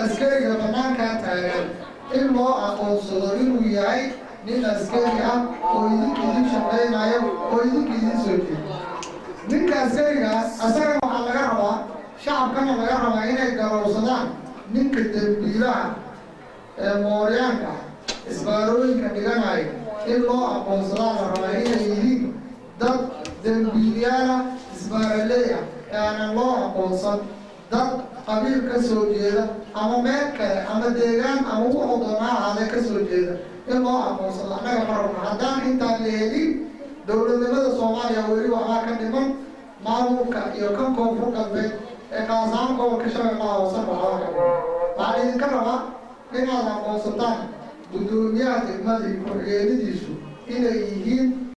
askariga bannaankaa taagan in loo aqoonsado inuu yahay nin askari ah oo idinka idin shaqaynayo oo idinka idin soo jeeda ninka askarigaas asagana waxaa laga rabaa shacabkana laga rabaa inay garowsadaan ninka dembiilaha ee mooryaanka isbaarooyinka dhiganaya in loo aqoonsadaa la rabaa inay yihiin dad dembiilyaala isbaaraleeya ee aanan loo aqoonsan dad qabiil ka soo jeeda ama meel kale ama deegaan ama wuxuu doonaa ahaadee ka soo jeeda in loo aqoonsado annaga marabna haddaan intaan la helin dowladnimada soomaaliya weli waxbaa ka dhiman maamulka iyo kan koonfur galbeed ee kaasaamo gobolka shabeellaha hoose waxbaa ka dhiman waxaa idinka rabaa inaad aqoonsataan guddoomiyaha degmadii ku-xigeenadiisu inay yihiin